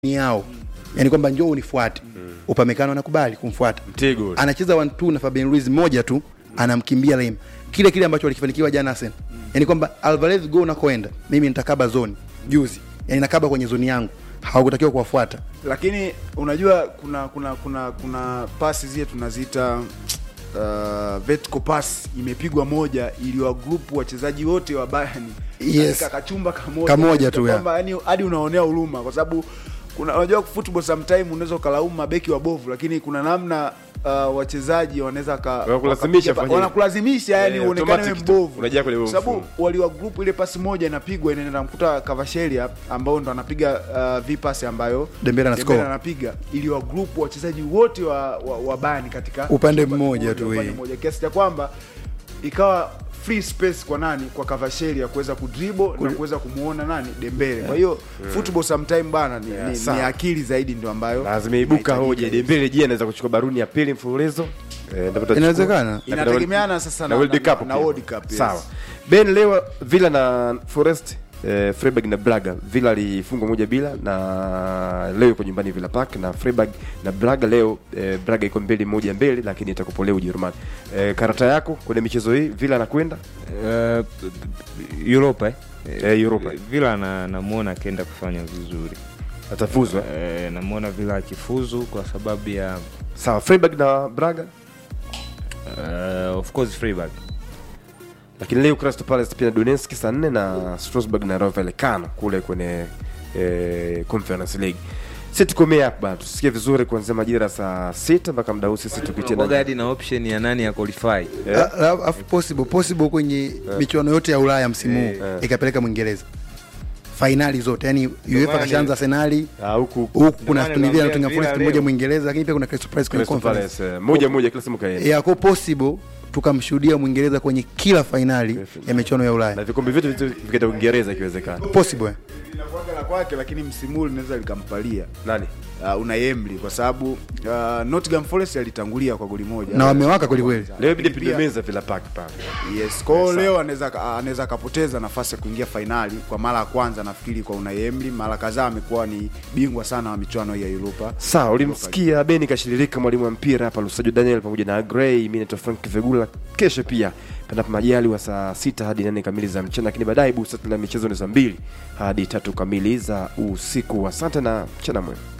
ni yao yani kwamba njoo unifuate upamekano anakubali kumfuata Mtego. anacheza 1 2 na Fabian Ruiz moja tu anamkimbia Lema kile kile ambacho walikifanikiwa jana Arsenal yani kwamba Alvarez go unakoenda mimi nitakaba zone juzi yani nakaba kwenye zoni yangu hawakutakiwa kuwafuata lakini unajua kuna kuna kuna kuna pasi zile tunaziita uh, vertical pass imepigwa moja iliwa group wachezaji wote wa Bayern Yes. katika kachumba kamoja Kamoja tu, ya. kwamba yani hadi unaonea huruma kwa sababu kuna unajua football sometime unaweza ukalaumu mabeki wabovu lakini kuna namna uh, wachezaji wanaweza ka- Wanakulazimisha wakapiga- fanye- wanakulazimisha yani Eh, uonekane wewe automatic tu. mbovu Unajaa kwenye Kwa huo sababu mfumo. waliwa group ile pasi moja inapigwa inaenda mkuta Kavashelia ambao ndo anapiga uh, vipasi ambayo Dembele ana score. anapiga ili wa group wachezaji wote wa, wa, wa Bayern katika Upande mmoja tu, upande eh. mmoja kiasi cha kwamba ikawa free space kwa nani kwa Kavashelia kuweza kudribble na kuweza kumuona nani Dembele. Kwa hiyo football sometime bana ni, Yeah, ni, sawa. ni akili zaidi ndio ambayo na zimeibuka inahitajika. hoja Dembele je anaweza kuchukua baruni ya pili mfululizo Eh, ndipo tutachukua. Inawezekana. Na Inategemeana sasa na na- World na- Cup na pia. World Cup, yes. sawa Ben leo Villa na Forest eh, Freiburg na Braga Villa alifungwa moja bila na leo iko nyumbani Villa Park na Freiburg na Braga leo eh, Braga iko mbili moja mbili lakini itakupo leo Ujerumani eh, karata yako kwenye michezo hii Villa anakwenda Uh, Europa eh? Eh, Europa. Villa na namuona akienda kufanya vizuri atafuzwa eh, namuona Villa akifuzu kwa sababu ya sawa Freiburg na Braga uh, of course Freiburg lakini leo Crystal Palace pia na Donetsk saa nne na Strasbourg na Rayo Vallecano kule kwenye eh, Conference League. Sisi tukomea hapa bana, tusikie vizuri kuanzia majira saa sita mpaka muda huu sisi tukitia Unakuwaga na hadi na option ya nani ya qualify Eh. A- a- afu possible possible kwenye michuano yote ya Ulaya msimu huu Eh. ikapeleka Mwingereza fainali zote yani UEFA maana kashaanza Arsenali Ah, huku huku kuna maana Aston Villa na naambia Nottingham Villa Forest leo. moja Mwingereza lakini pia kuna Crystal Palace kwenye Crystal conference Palace eh, moja moja kila simu kaenda. ya kwa possible tukamshuhudia Mwingereza kwenye kila fainali ya michuano ya Na Ulaya vikombe vyote vitu vikaenda Uingereza ikiwezekana. possible eh. linakuwaga la kwake lakini msimu huu linaweza likampalia Nani? uh, una Emily kwa sababu uh, Nottingham Forest alitangulia kwa goli moja na wamewaka kweli kweli Leo ibidi Lakini pia- pindemeza Villa Park pale. Yes, kwa hiyo leo anaweza anaweza akapoteza nafasi ya kuingia fainali kwa mara ya kwanza nafikiri kwa Unai Emery. Mara kadhaa amekuwa ni bingwa sana wa michuano hii ya Europa. Sawa, ulimsikia Beni Kashiririka, mwalimu wa mpira hapa Lusajo Daniel pamoja na Gray. Mimi naitwa Frank Vegula. Kesho pia panapo majali wa saa sita hadi nane kamili za mchana, lakini baadaye busati la michezo ni saa mbili hadi tatu kamili za usiku. Asante na mchana mwema.